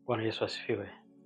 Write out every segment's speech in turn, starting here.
Bwana Yesu asifiwe.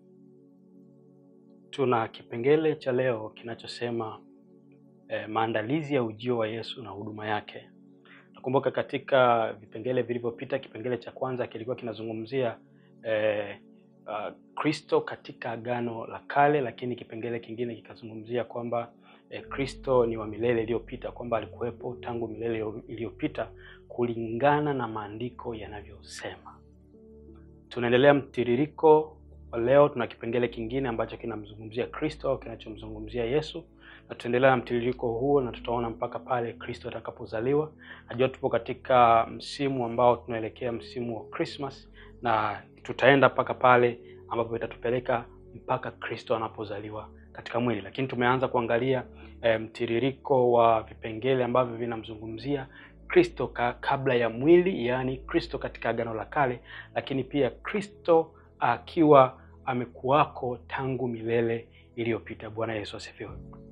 Tuna kipengele cha leo kinachosema eh, maandalizi ya ujio wa Yesu na huduma yake. Nakumbuka katika vipengele vilivyopita, kipengele cha kwanza kilikuwa kinazungumzia eh, uh, Kristo katika Agano la Kale, lakini kipengele kingine kikazungumzia kwamba eh, Kristo ni wa milele iliyopita, kwamba alikuwepo tangu milele iliyopita kulingana na maandiko yanavyosema. Tunaendelea mtiririko wa leo. Tuna kipengele kingine ambacho kinamzungumzia Kristo au kinachomzungumzia Yesu, na tutaendelea na mtiririko huo na tutaona mpaka pale Kristo atakapozaliwa. Najua tupo katika msimu ambao tunaelekea msimu wa Christmas, na tutaenda mpaka pale ambapo itatupeleka mpaka Kristo anapozaliwa katika mwili, lakini tumeanza kuangalia e, mtiririko wa vipengele ambavyo vinamzungumzia Kristo ka, kabla ya mwili, yaani Kristo katika Agano la Kale, lakini pia Kristo akiwa amekuwako tangu milele iliyopita. Bwana Yesu asifiwe.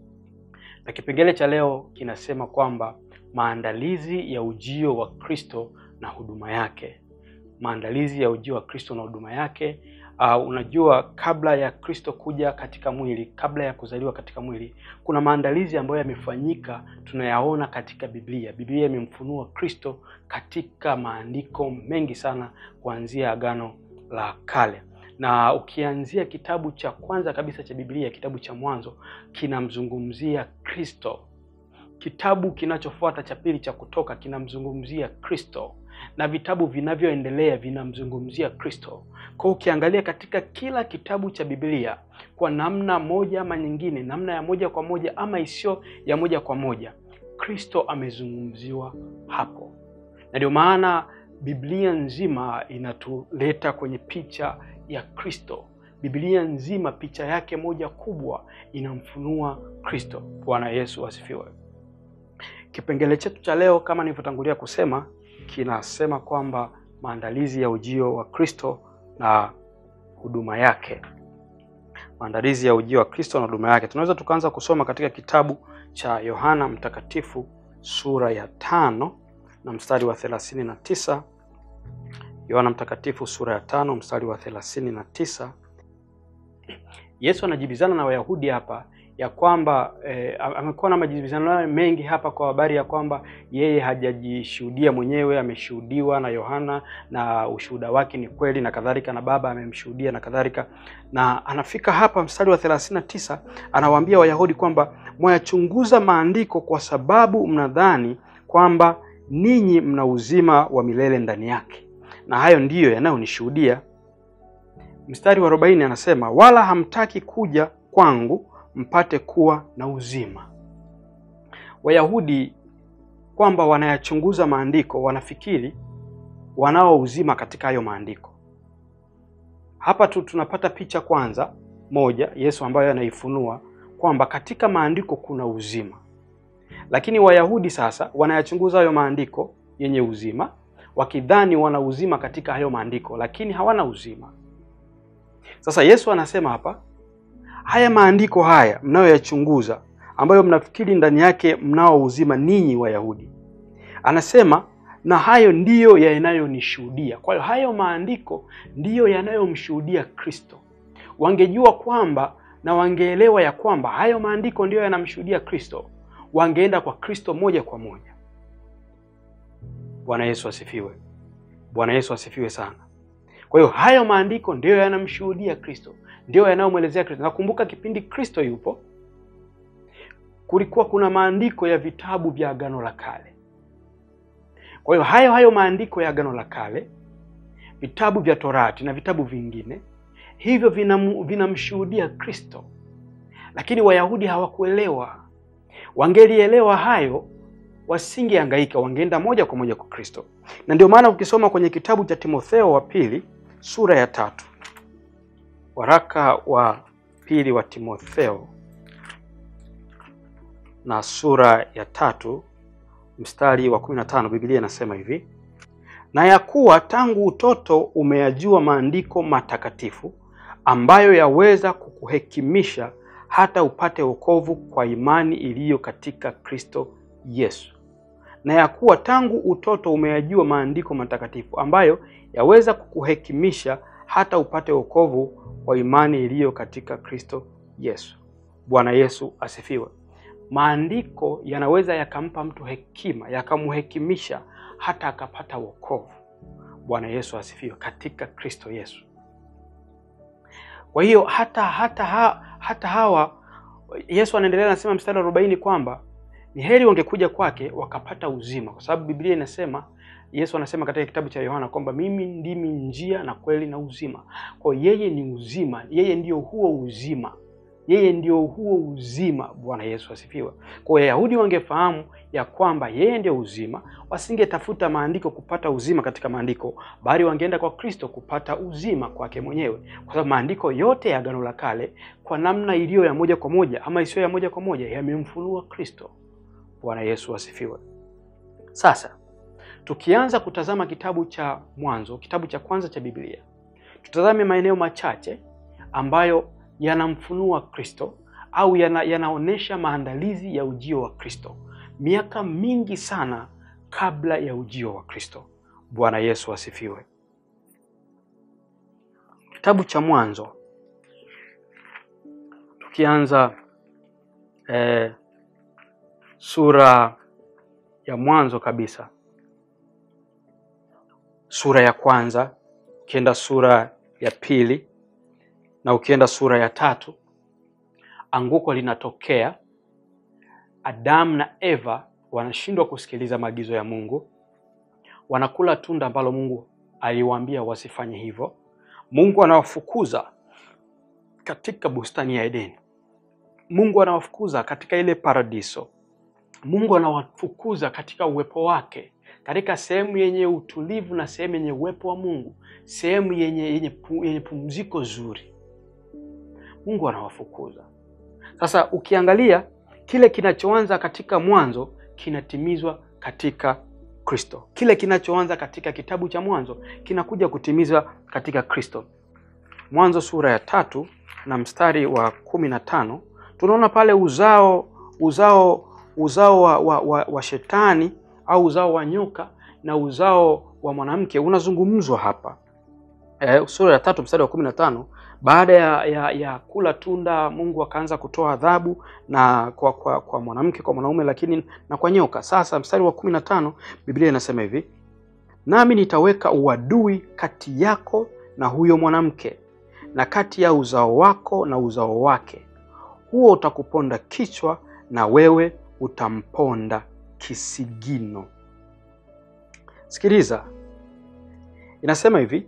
Na kipengele cha leo kinasema kwamba maandalizi ya ujio wa Kristo na huduma yake. Maandalizi ya ujio wa Kristo na huduma yake. Uh, unajua kabla ya Kristo kuja katika mwili, kabla ya kuzaliwa katika mwili, kuna maandalizi ambayo yamefanyika, tunayaona katika Biblia. Biblia imemfunua Kristo katika maandiko mengi sana kuanzia Agano la Kale na ukianzia kitabu cha kwanza kabisa cha Biblia, kitabu cha Mwanzo kinamzungumzia Kristo. Kitabu kinachofuata cha pili cha Kutoka kinamzungumzia Kristo, na vitabu vinavyoendelea vinamzungumzia Kristo. Kwa hiyo ukiangalia katika kila kitabu cha Biblia kwa namna moja ama nyingine, namna ya moja kwa moja ama isiyo ya moja kwa moja, Kristo amezungumziwa hapo, na ndio maana Biblia nzima inatuleta kwenye picha ya Kristo. Biblia nzima picha yake moja kubwa inamfunua Kristo. Bwana Yesu asifiwe. Kipengele chetu cha leo kama nilivyotangulia kusema kinasema kwamba maandalizi ya ujio wa Kristo na huduma yake. Maandalizi ya ujio wa Kristo na huduma yake. Tunaweza tukaanza kusoma katika kitabu cha Yohana Mtakatifu sura ya tano na mstari wa thelathini na tisa. Yohana Mtakatifu sura ya tano mstari wa thelathini na tisa. Yesu anajibizana na Wayahudi hapa ya kwamba eh, amekuwa na majibizano mengi hapa kwa habari ya kwamba yeye hajajishuhudia mwenyewe, ameshuhudiwa na Yohana na ushuhuda wake ni kweli na kadhalika, na Baba amemshuhudia na kadhalika. Na anafika hapa mstari wa thelathini na tisa, anawaambia Wayahudi kwamba mwayachunguza maandiko kwa sababu mnadhani kwamba ninyi mna uzima wa milele ndani yake na hayo ndiyo yanayonishuhudia. Mstari wa arobaini anasema wala hamtaki kuja kwangu mpate kuwa na uzima. Wayahudi kwamba wanayachunguza maandiko, wanafikiri wanao uzima katika hayo maandiko. Hapa tu tunapata picha kwanza moja, Yesu ambayo anaifunua kwamba katika maandiko kuna uzima, lakini Wayahudi sasa wanayachunguza hayo maandiko yenye uzima wakidhani wana uzima katika hayo maandiko, lakini hawana uzima. Sasa Yesu anasema hapa, haya maandiko haya mnayoyachunguza, ambayo mnafikiri ndani yake mnao uzima ninyi Wayahudi, anasema na hayo ndiyo yanayonishuhudia. Kwa hiyo hayo maandiko ndiyo yanayomshuhudia Kristo. Wangejua kwamba na wangeelewa ya kwamba hayo maandiko ndiyo yanamshuhudia Kristo, wangeenda kwa Kristo moja kwa moja. Bwana Yesu asifiwe. Bwana Yesu asifiwe sana. Kwa hiyo hayo maandiko ndiyo yanamshuhudia Kristo, ndiyo yanayomwelezea Kristo. Nakumbuka kipindi Kristo yupo, kulikuwa kuna maandiko ya vitabu vya Agano la Kale. Kwa hiyo hayo hayo maandiko ya Agano la Kale, vitabu vya Torati na vitabu vingine hivyo vinamshuhudia vina Kristo, lakini Wayahudi hawakuelewa. Wangelielewa hayo wasingehangaika wangeenda moja kwa moja kwa Kristo. Na ndio maana ukisoma kwenye kitabu cha Timotheo wa pili sura ya tatu, waraka wa pili wa Timotheo na sura ya tatu mstari wa 15, Biblia inasema hivi: na ya kuwa tangu utoto umeyajua maandiko matakatifu ambayo yaweza kukuhekimisha hata upate wokovu kwa imani iliyo katika Kristo Yesu na ya kuwa tangu utoto umeyajua maandiko matakatifu ambayo yaweza kukuhekimisha hata upate wokovu kwa imani iliyo katika Kristo Yesu. Bwana Yesu asifiwe. Maandiko yanaweza yakampa mtu hekima, yakamhekimisha hata akapata wokovu. Bwana Yesu asifiwe, katika Kristo Yesu. Kwa hiyo hata hata ha, hata hawa Yesu anaendelea anasema mstari wa arobaini kwamba ni heri wangekuja kwake wakapata uzima, kwa sababu Biblia inasema, Yesu anasema katika kitabu cha Yohana kwamba mimi ndimi njia na kweli na uzima. Kwa hiyo yeye ni uzima, yeye ndio huo uzima, yeye ndio huo uzima. Bwana Yesu asifiwe. Kwa hiyo Wayahudi wangefahamu ya kwamba yeye ndio uzima, wasingetafuta maandiko kupata uzima katika maandiko, bali wangeenda kwa Kristo kupata uzima kwake mwenyewe, kwa sababu maandiko yote ya Agano la Kale kwa namna iliyo ya moja kwa moja ama isiyo ya moja kwa moja yamemfunua Kristo. Bwana Yesu asifiwe. Sasa tukianza kutazama kitabu cha Mwanzo, kitabu cha kwanza cha Biblia, tutazame maeneo machache ambayo yanamfunua Kristo au yana, yanaonyesha maandalizi ya ujio wa Kristo miaka mingi sana kabla ya ujio wa Kristo. Bwana Yesu asifiwe. Kitabu cha Mwanzo tukianza eh, sura ya mwanzo kabisa, sura ya kwanza, ukienda sura ya pili na ukienda sura ya tatu, anguko linatokea. Adamu na Eva wanashindwa kusikiliza maagizo ya Mungu, wanakula tunda ambalo Mungu aliwaambia wasifanye hivyo. Mungu anawafukuza katika bustani ya Edeni. Mungu anawafukuza katika ile paradiso. Mungu anawafukuza katika uwepo wake, katika sehemu yenye utulivu na sehemu yenye uwepo wa Mungu, sehemu yenye, yenye, pu, yenye pumziko zuri. Mungu anawafukuza. Sasa ukiangalia kile kinachoanza katika Mwanzo kinatimizwa katika Kristo. Kile kinachoanza katika kitabu cha Mwanzo kinakuja kutimizwa katika Kristo. Mwanzo sura ya tatu na mstari wa kumi na tano tunaona pale uzao uzao uzao wa, wa, wa, wa shetani au uzao wa nyoka na uzao wa mwanamke unazungumzwa hapa e, sura ya tatu mstari wa kumi na tano baada ya, ya, ya kula tunda Mungu akaanza kutoa adhabu na kwa, kwa, kwa mwanamke kwa mwanaume, lakini na kwa nyoka. Sasa mstari wa kumi na tano Biblia inasema hivi, nami nitaweka uadui kati yako na huyo mwanamke na kati ya uzao wako na uzao wake, huo utakuponda kichwa na wewe utamponda kisigino. Sikiliza, inasema hivi,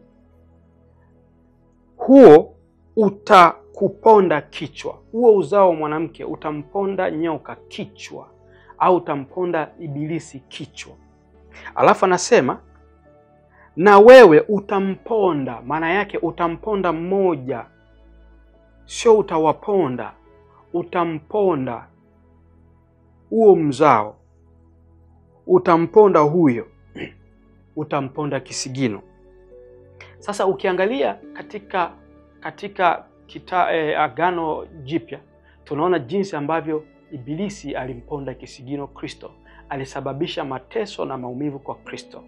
huo utakuponda kichwa. Huo uzao wa mwanamke utamponda nyoka kichwa, au utamponda ibilisi kichwa. Alafu anasema na wewe utamponda. Maana yake utamponda mmoja, sio utawaponda, utamponda huo mzao, utamponda huyo, utamponda kisigino. Sasa ukiangalia katika katika kita, eh, Agano Jipya tunaona jinsi ambavyo Ibilisi alimponda kisigino Kristo, alisababisha mateso na maumivu kwa Kristo.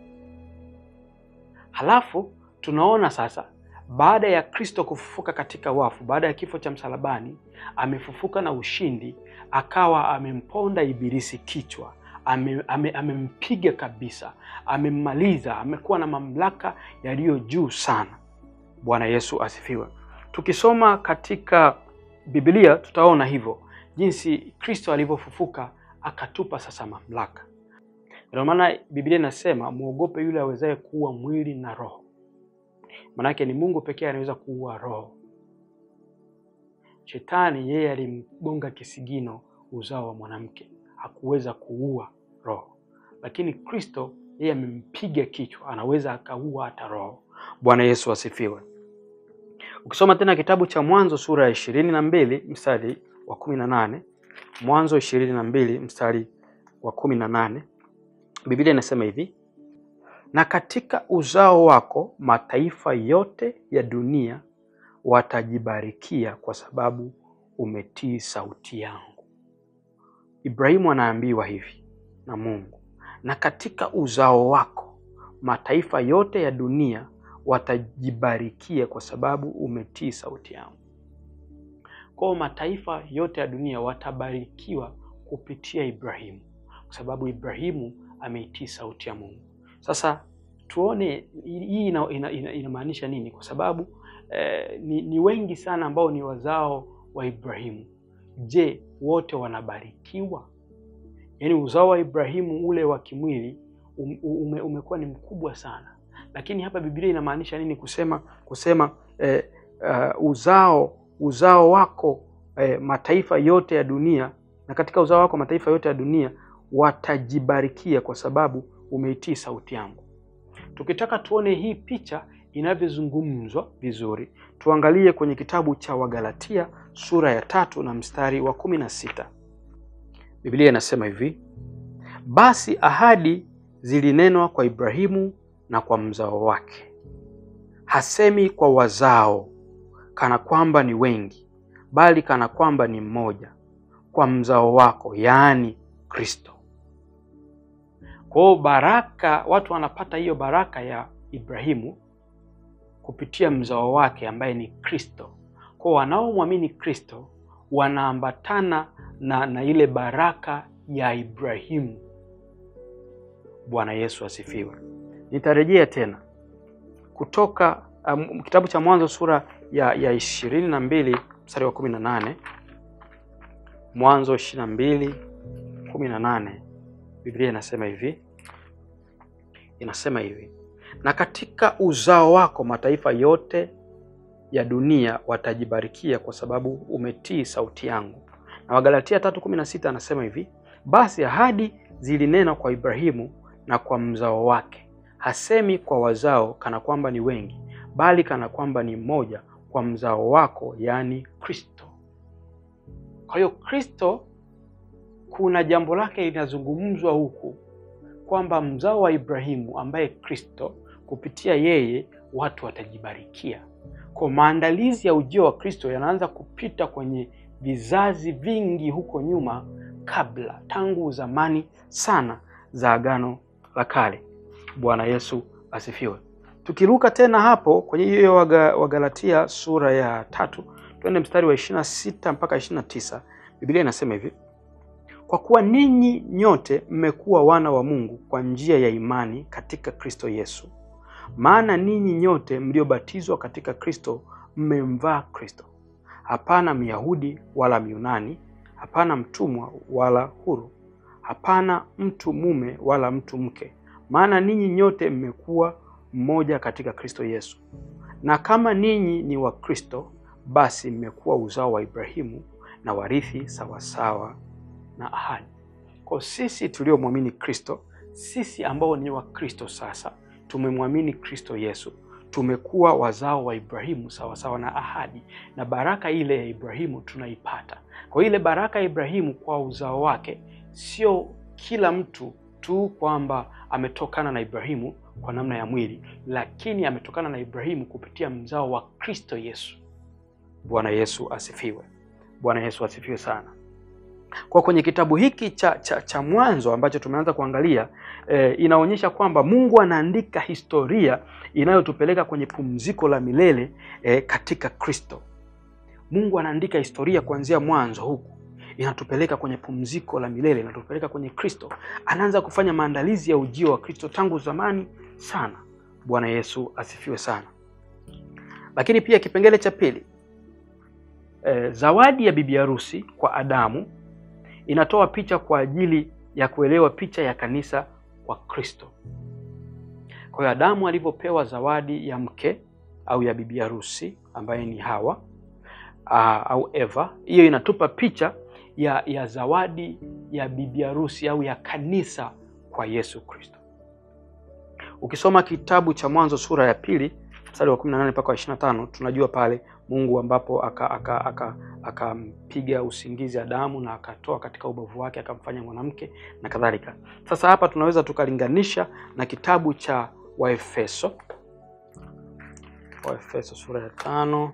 Halafu tunaona sasa baada ya Kristo kufufuka katika wafu, baada ya kifo cha msalabani, amefufuka na ushindi, akawa amemponda Ibilisi kichwa, amempiga ame, ame kabisa, amemmaliza, amekuwa na mamlaka yaliyo juu sana. Bwana Yesu asifiwe. Tukisoma katika Biblia tutaona hivyo jinsi Kristo alivyofufuka akatupa sasa mamlaka. Ndio maana Biblia inasema muogope yule awezaye kuua mwili na roho. Maanake ni Mungu pekee anaweza kuua roho. Shetani yeye alimgonga kisigino uzao wa mwanamke, hakuweza kuua roho, lakini Kristo yeye amempiga kichwa, anaweza akaua hata roho. Bwana Yesu asifiwe. Ukisoma tena kitabu cha Mwanzo sura ya ishirini na mbili mstari wa kumi na nane Mwanzo ishirini na mbili mstari wa kumi na nane Biblia inasema hivi, na katika uzao wako mataifa yote ya dunia watajibarikia kwa sababu umetii sauti yangu. Ibrahimu anaambiwa hivi na Mungu, na katika uzao wako mataifa yote ya dunia watajibarikia kwa sababu umetii sauti yangu. Kwa hiyo mataifa yote ya dunia watabarikiwa kupitia Ibrahimu, kwa sababu Ibrahimu ameitii sauti ya Mungu. Sasa tuone hii inamaanisha ina, ina nini? Kwa sababu eh, ni, ni wengi sana ambao ni wazao wa Ibrahimu. Je, wote wanabarikiwa? Yaani uzao wa Ibrahimu ule wa kimwili ume, umekuwa ni mkubwa sana, lakini hapa Biblia inamaanisha nini kusema kusema eh, uh, uzao uzao wako eh, mataifa yote ya dunia, na katika uzao wako mataifa yote ya dunia watajibarikia kwa sababu umeitii sauti yangu. Tukitaka tuone hii picha inavyozungumzwa vizuri, tuangalie kwenye kitabu cha Wagalatia sura ya tatu na mstari wa kumi na sita. Biblia inasema hivi: basi ahadi zilinenwa kwa Ibrahimu na kwa mzao wake. Hasemi kwa wazao kana kwamba ni wengi, bali kana kwamba ni mmoja, kwa mzao wako, yaani Kristo. Kwa hiyo baraka, watu wanapata hiyo baraka ya Ibrahimu kupitia mzao wake ambaye ni Kristo. Kwa wanaomwamini Kristo wanaambatana na, na ile baraka ya Ibrahimu. Bwana Yesu asifiwe. Nitarejea tena kutoka um, kitabu cha Mwanzo sura ya ya ishirini na mbili mstari wa kumi na nane Mwanzo ishirini na mbili kumi na nane Biblia inasema hivi, inasema hivi na katika uzao wako mataifa yote ya dunia watajibarikia kwa sababu umetii sauti yangu. Na Wagalatia tatu kumi na sita anasema hivi, basi ahadi zilinena kwa Ibrahimu na kwa mzao wake. Hasemi kwa wazao kana kwamba ni wengi, bali kana kwamba ni mmoja, kwa mzao wako, yaani Kristo. Kwa hiyo Kristo, kuna jambo lake linazungumzwa huku kwamba mzao wa Ibrahimu ambaye Kristo, kupitia yeye watu watajibarikia. Kwa maandalizi ya ujio wa Kristo yanaanza kupita kwenye vizazi vingi huko nyuma, kabla tangu zamani sana za Agano la Kale. Bwana Yesu asifiwe. Tukiruka tena hapo kwenye hiyo Wagalatia sura ya tatu, twende mstari wa ishirini na sita mpaka ishirini na tisa. Biblia inasema hivi kwa kuwa ninyi nyote mmekuwa wana wa Mungu kwa njia ya imani katika Kristo Yesu. Maana ninyi nyote mliobatizwa katika Kristo mmemvaa Kristo. Hapana Myahudi wala Myunani, hapana mtumwa wala huru, hapana mtu mume wala mtu mke, maana ninyi nyote mmekuwa mmoja katika Kristo Yesu. Na kama ninyi ni wa Kristo, basi mmekuwa uzao wa Ibrahimu na warithi sawasawa na ahadi. Kwa sisi tuliomwamini Kristo, sisi ambao ni wa Kristo sasa, tumemwamini Kristo Yesu, tumekuwa wazao wa Ibrahimu sawasawa na ahadi, na baraka ile ya Ibrahimu tunaipata. Kwa ile baraka ya Ibrahimu kwa uzao wake, sio kila mtu tu kwamba ametokana na Ibrahimu kwa namna ya mwili, lakini ametokana na Ibrahimu kupitia mzao wa Kristo Yesu. Bwana Yesu asifiwe. Bwana Yesu asifiwe sana. Kwa kwenye kitabu hiki cha, cha, cha Mwanzo ambacho tumeanza kuangalia e, inaonyesha kwamba Mungu anaandika historia inayotupeleka kwenye pumziko la milele e, katika Kristo. Mungu anaandika historia kuanzia mwanzo huku inatupeleka kwenye pumziko la milele, inatupeleka kwenye Kristo. Anaanza kufanya maandalizi ya ujio wa Kristo tangu zamani sana. Bwana Yesu asifiwe sana. Lakini pia kipengele cha pili e, zawadi ya bibi harusi kwa Adamu inatoa picha kwa ajili ya kuelewa picha ya kanisa kwa Kristo. Kwa hiyo Adamu alivyopewa zawadi ya mke au ya bibi harusi ambaye ni Hawa aa, au Eva, hiyo inatupa picha ya, ya zawadi ya bibi harusi au ya kanisa kwa Yesu Kristo. Ukisoma kitabu cha Mwanzo sura ya pili mstari wa 18 mpaka 25, tunajua pale Mungu ambapo akampiga aka, aka, aka usingizi Adamu na akatoa katika ubavu wake akamfanya mwanamke na kadhalika. Sasa hapa tunaweza tukalinganisha na kitabu cha Waefeso, Waefeso sura ya tano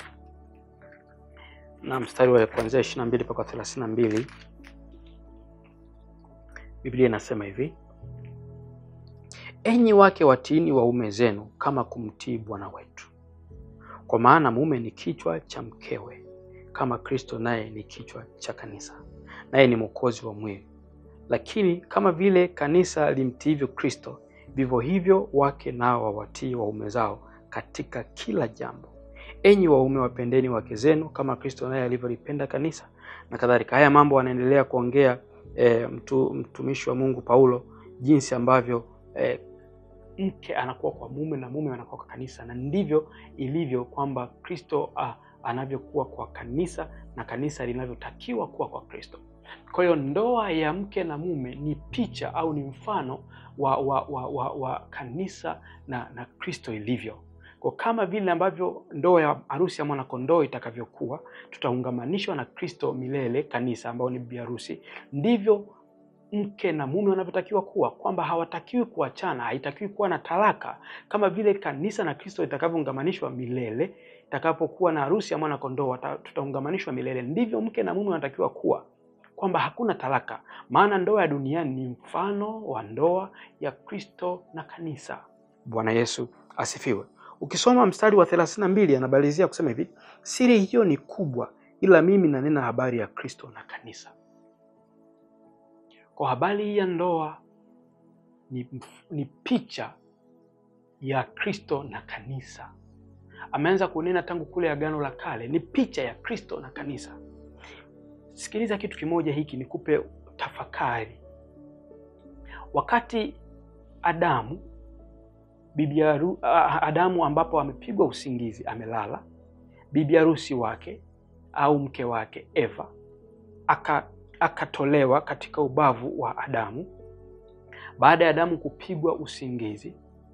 na mstari wa kuanzia 22 mpaka 32. Biblia inasema hivi: enyi wake watiini waume zenu kama kumtii Bwana wetu, kwa maana mume ni kichwa cha mkewe, kama Kristo naye ni kichwa cha kanisa, naye ni mwokozi wa mwili. Lakini kama vile kanisa limtiivyo Kristo, vivyo hivyo wake nao wawatii waume zao katika kila jambo. Enyi waume, wapendeni wake zenu kama Kristo naye alivyolipenda kanisa, na kadhalika. Haya mambo anaendelea kuongea e, mtu, mtumishi wa Mungu Paulo, jinsi ambavyo e, mke anakuwa kwa mume na mume anakuwa kwa kanisa, na ndivyo ilivyo kwamba Kristo ah, anavyokuwa kwa kanisa na kanisa linavyotakiwa kuwa kwa Kristo. Kwa hiyo ndoa ya mke na mume ni picha au ni mfano wa, wa, wa, wa, wa kanisa na, na Kristo ilivyo. Kwa kama vile ambavyo ndoa ya harusi ya mwanakondoo itakavyokuwa, tutaungamanishwa na Kristo milele, kanisa ambao ni bibi harusi, ndivyo mke na mume wanavyotakiwa kuwa, kwamba hawatakiwi kuachana, haitakiwi kuwa na talaka, kama vile kanisa na Kristo itakavyoungamanishwa milele. Itakapokuwa na harusi ya mwanakondoo, tutaungamanishwa milele. Ndivyo mke na mume wanatakiwa kuwa, kwamba hakuna talaka, maana ndoa ya duniani ni mfano wa ndoa ya Kristo na kanisa. Bwana Yesu asifiwe. Ukisoma mstari wa thelathini na mbili anabalizia kusema hivi, siri hiyo ni kubwa, ila mimi nanena habari ya Kristo na kanisa. Kwa habari hii ya ndoa ni, ni picha ya Kristo na kanisa. Ameanza kunena tangu kule Agano la Kale, ni picha ya Kristo na kanisa. Sikiliza kitu kimoja hiki, nikupe tafakari. Wakati Adamu bibi haru, Adamu ambapo amepigwa usingizi, amelala, bibi harusi wake au mke wake Eva aka akatolewa katika ubavu wa Adamu. Baada ya Adamu kupigwa usingizi,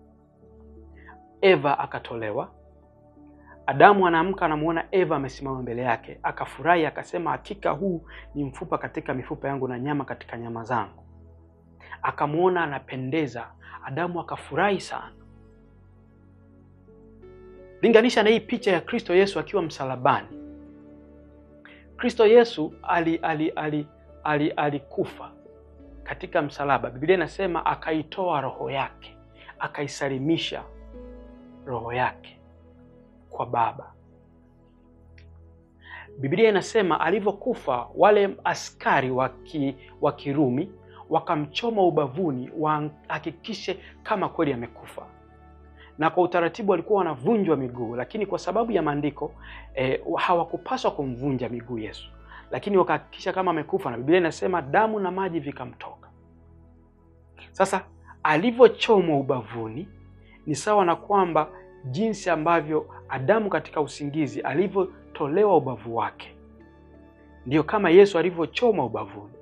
Eva akatolewa. Adamu anaamka, anamuona Eva amesimama mbele yake, akafurahi, akasema, hakika huu ni mfupa katika mifupa yangu na nyama katika nyama zangu. Akamwona anapendeza, Adamu akafurahi sana. Linganisha na hii picha ya Kristo Yesu akiwa msalabani. Kristo Yesu alikufa ali, ali, ali, ali katika msalaba. Biblia inasema akaitoa roho yake, akaisalimisha roho yake kwa Baba. Biblia inasema alivyokufa, wale askari wa Kirumi wakamchoma ubavuni, wahakikishe kama kweli amekufa na kwa utaratibu walikuwa wanavunjwa miguu, lakini kwa sababu ya maandiko eh, hawakupaswa kumvunja miguu Yesu, lakini wakahakikisha kama amekufa, na Biblia inasema damu na maji vikamtoka. Sasa alivyochomwa ubavuni ni sawa na kwamba jinsi ambavyo Adamu katika usingizi alivyotolewa ubavu wake, ndiyo kama Yesu alivyochomwa ubavuni.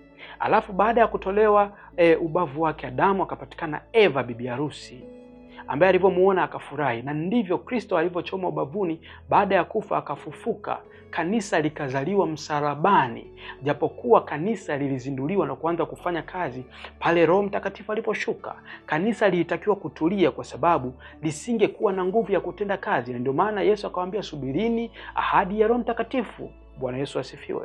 Alafu baada ya kutolewa eh, ubavu wake Adamu akapatikana Eva bibi harusi ambaye alivyomuona akafurahi, na ndivyo Kristo alivyochoma ubavuni. Baada ya kufa akafufuka, kanisa likazaliwa msalabani, japokuwa kanisa lilizinduliwa na kuanza kufanya kazi pale Roho Mtakatifu aliposhuka. Kanisa lilitakiwa kutulia, kwa sababu lisingekuwa na nguvu ya kutenda kazi, na ndio maana Yesu akawaambia, subirini ahadi ya Roho Mtakatifu. Bwana Yesu asifiwe.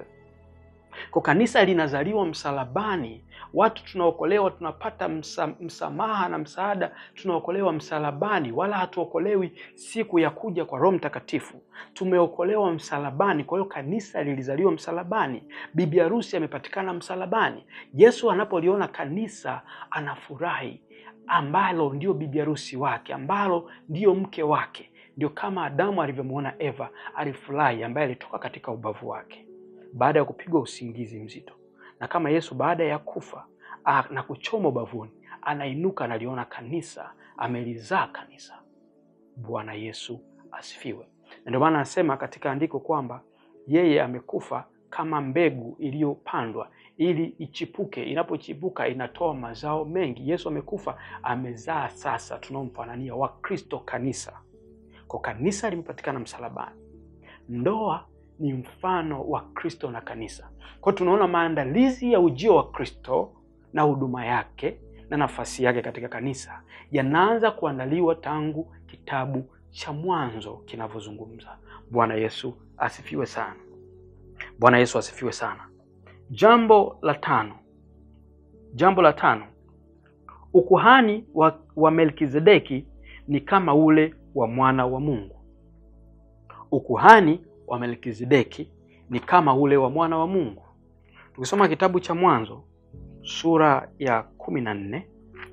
Kwa kanisa linazaliwa msalabani. Watu tunaokolewa tunapata msa, msamaha na msaada, tunaokolewa msalabani, wala hatuokolewi siku ya kuja kwa Roho Mtakatifu. Tumeokolewa msalabani. Kwa hiyo kanisa lilizaliwa msalabani, bibi harusi amepatikana msalabani. Yesu anapoliona kanisa anafurahi, ambalo ndio bibi harusi wake, ambalo ndio mke wake. Ndio kama Adamu alivyomwona Eva alifurahi, ambaye alitoka katika ubavu wake baada ya kupigwa usingizi mzito, na kama Yesu baada ya kufa a, na kuchoma ubavuni anainuka, analiona kanisa, amelizaa kanisa. Bwana Yesu asifiwe. Na ndio maana anasema katika andiko kwamba yeye amekufa kama mbegu iliyopandwa ili ichipuke. Inapochipuka inatoa mazao mengi. Yesu amekufa, amezaa sasa tunaomfanania wa Kristo, kanisa. Kwa kanisa limepatikana msalabani. Ndoa ni mfano wa Kristo na kanisa. Kwa hiyo tunaona maandalizi ya ujio wa Kristo na huduma yake na nafasi yake katika kanisa yanaanza kuandaliwa tangu kitabu cha Mwanzo kinavyozungumza. Bwana Yesu asifiwe sana. Bwana Yesu asifiwe sana. Jambo la tano, jambo la tano, ukuhani wa, wa Melkizedeki ni kama ule wa mwana wa Mungu. Ukuhani wa Melkizedeki ni kama ule wa mwana wa Mungu. Tukisoma kitabu cha Mwanzo sura ya kumi na nne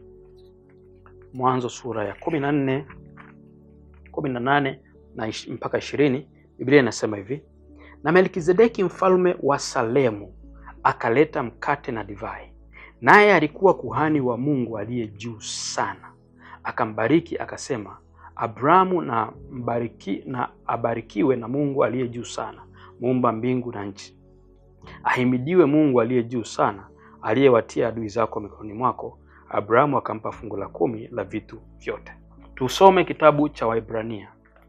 Mwanzo sura ya kumi na nne kumi na nane na ish- mpaka ishirini Biblia inasema hivi: na Melkizedeki mfalme wa Salemu akaleta mkate na divai, naye alikuwa kuhani wa Mungu aliye juu sana. Akambariki akasema, Abrahamu na mbariki, na abarikiwe na Mungu aliye juu sana, muumba mbingu na nchi. Ahimidiwe Mungu aliye juu sana, aliyewatia adui zako mikononi mwako. Abrahamu akampa fungu la kumi la vitu vyote. Tusome kitabu cha Waibrania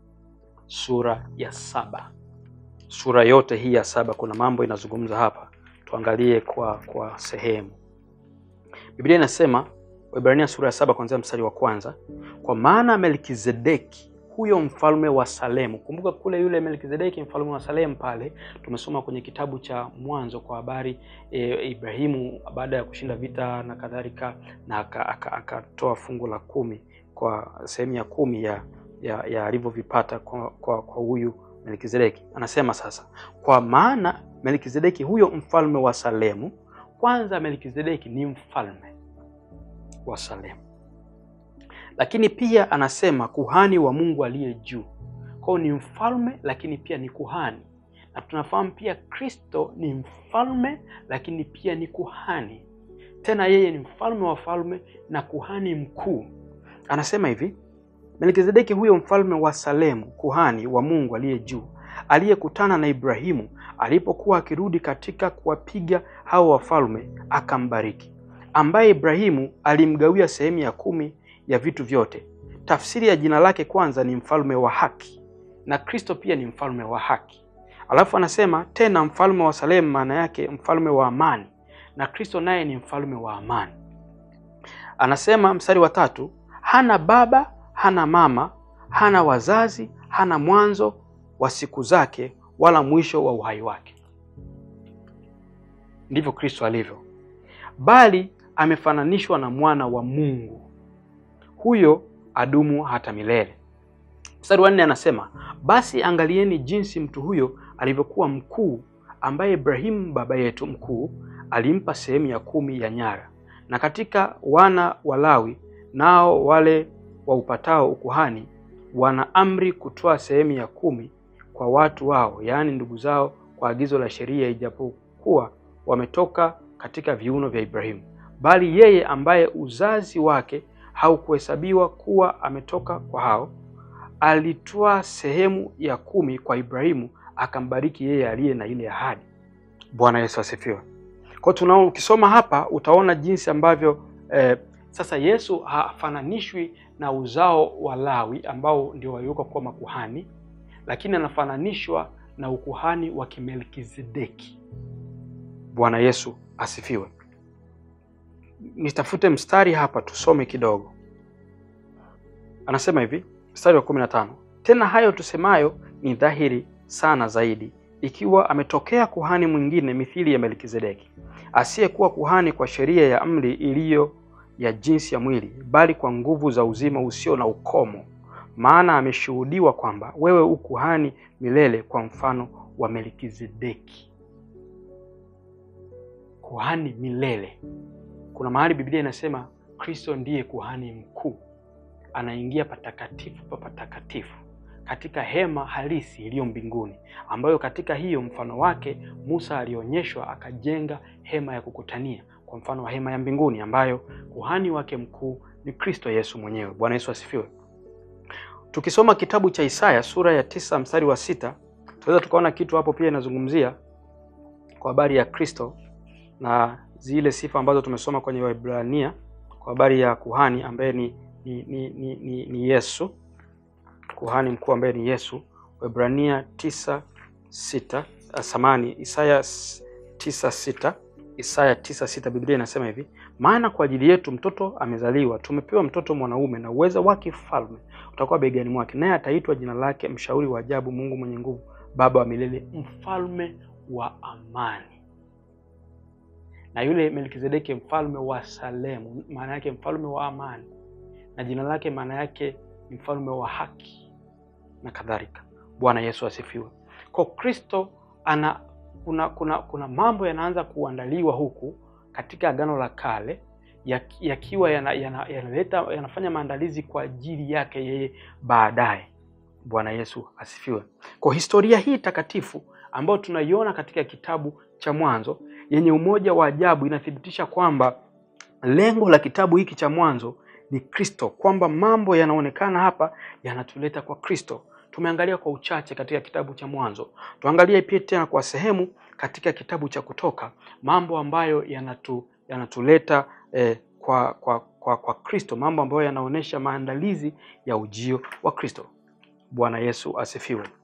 sura ya saba. Sura yote hii ya saba kuna mambo inazungumza hapa, tuangalie kwa kwa sehemu. Biblia inasema Waibrania sura ya saba kuanzia mstari wa kwanza, kwa maana Melkizedeki huyo mfalme wa Salemu. Kumbuka kule yule Melkizedeki mfalme wa Salemu pale tumesoma kwenye kitabu cha Mwanzo kwa habari e, Ibrahimu baada ya kushinda vita na kadhalika, na akatoa aka, aka akatoa fungu la kumi kwa sehemu ya kumi ya ya, ya alivyovipata kwa, kwa, kwa huyu Melkizedeki. Anasema sasa, kwa maana Melkizedeki huyo mfalme wa Salemu. Kwanza Melkizedeki ni mfalme wa Salemu, lakini pia anasema kuhani wa Mungu aliye juu. Kwa hiyo ni mfalme, lakini pia ni kuhani, na tunafahamu pia Kristo ni mfalme, lakini pia ni kuhani. Tena yeye ni mfalme wa falme na kuhani mkuu. Anasema hivi Melkizedeki huyo mfalme wa Salemu, kuhani wa Mungu aliye juu, aliyekutana na Ibrahimu alipokuwa akirudi katika kuwapiga hao wafalme, akambariki, ambaye Ibrahimu alimgawia sehemu ya kumi ya vitu vyote. Tafsiri ya jina lake kwanza ni mfalme wa haki, na Kristo pia ni mfalme wa haki. Alafu anasema tena mfalme wa Salemu, maana yake mfalme wa amani, na Kristo naye ni mfalme wa amani. Anasema mstari wa tatu, hana baba hana mama, hana wazazi, hana mwanzo wa siku zake, wala mwisho wa uhai wake. Ndivyo Kristo alivyo, bali amefananishwa na mwana wa Mungu, huyo adumu hata milele. Mstari wa nne anasema basi angalieni jinsi mtu huyo alivyokuwa mkuu, ambaye Ibrahimu baba yetu mkuu alimpa sehemu ya kumi ya nyara, na katika wana wa Lawi nao wale wa upatao ukuhani wana amri kutoa sehemu ya kumi kwa watu wao, yaani ndugu zao, kwa agizo la sheria, ijapokuwa wametoka katika viuno vya Ibrahimu. Bali yeye ambaye uzazi wake haukuhesabiwa kuwa ametoka kwa hao, alitoa sehemu ya kumi kwa Ibrahimu, akambariki yeye aliye na ile ahadi. Bwana Yesu asifiwe. Kwa tunao, ukisoma hapa utaona jinsi ambavyo eh, sasa Yesu hafananishwi na uzao wa Lawi ambao ndio waliwekwa kuwa makuhani, lakini anafananishwa na ukuhani wa Kimelkizedeki. Bwana Yesu asifiwe. Nitafute mstari hapa tusome kidogo. Anasema hivi, mstari wa kumi na tano tena hayo tusemayo ni dhahiri sana zaidi, ikiwa ametokea kuhani mwingine mithili ya Melkizedeki, asiyekuwa kuhani kwa sheria ya amri iliyo ya jinsi ya mwili, bali kwa nguvu za uzima usio na ukomo. Maana ameshuhudiwa kwamba wewe u kuhani milele kwa mfano wa Melkizedeki. Kuhani milele. Kuna mahali Biblia inasema Kristo ndiye kuhani mkuu, anaingia patakatifu pa patakatifu katika hema halisi iliyo mbinguni, ambayo katika hiyo mfano wake Musa alionyeshwa akajenga hema ya kukutania kwa mfano wa hema ya mbinguni ambayo kuhani wake mkuu ni Kristo Yesu mwenyewe. Bwana Yesu asifiwe. Tukisoma kitabu cha Isaya sura ya tisa mstari wa sita tunaweza tukaona kitu hapo pia inazungumzia kwa habari ya Kristo na zile sifa ambazo tumesoma kwenye Waebrania kwa habari ya kuhani ambaye ni, ni, ni, ni, ni, ni Yesu, kuhani mkuu ambaye ni Yesu. Waebrania tisa sita samani Isaya tisa sita Isaya tisa sita Biblia inasema hivi, maana kwa ajili yetu mtoto amezaliwa, tumepewa mtoto mwanaume, na uweza wa kifalme utakuwa begani mwake, naye ataitwa jina lake Mshauri wa Ajabu, Mungu mwenye Nguvu, Baba wa milele, Mfalme wa Amani. na yule Melkizedeki mfalme wa Salemu, maana yake mfalme wa amani, na jina lake maana yake ni mfalme wa haki na kadhalika. Bwana Yesu asifiwe. Kwa Kristo ana kuna kuna kuna mambo yanaanza kuandaliwa huku katika Agano la Kale yakiwa yana, yana, yanaleta yanafanya maandalizi kwa ajili yake yeye baadaye. Bwana Yesu asifiwe. Kwa historia hii takatifu ambayo tunaiona katika kitabu cha Mwanzo yenye umoja wa ajabu inathibitisha kwamba lengo la kitabu hiki cha Mwanzo ni Kristo, kwamba mambo yanaonekana hapa yanatuleta kwa Kristo. Tumeangalia kwa uchache katika kitabu cha Mwanzo, tuangalie pia tena kwa sehemu katika kitabu cha Kutoka, mambo ambayo yanatu, yanatuleta eh, kwa kwa kwa kwa Kristo, mambo ambayo yanaonyesha maandalizi ya ujio wa Kristo. Bwana Yesu asifiwe.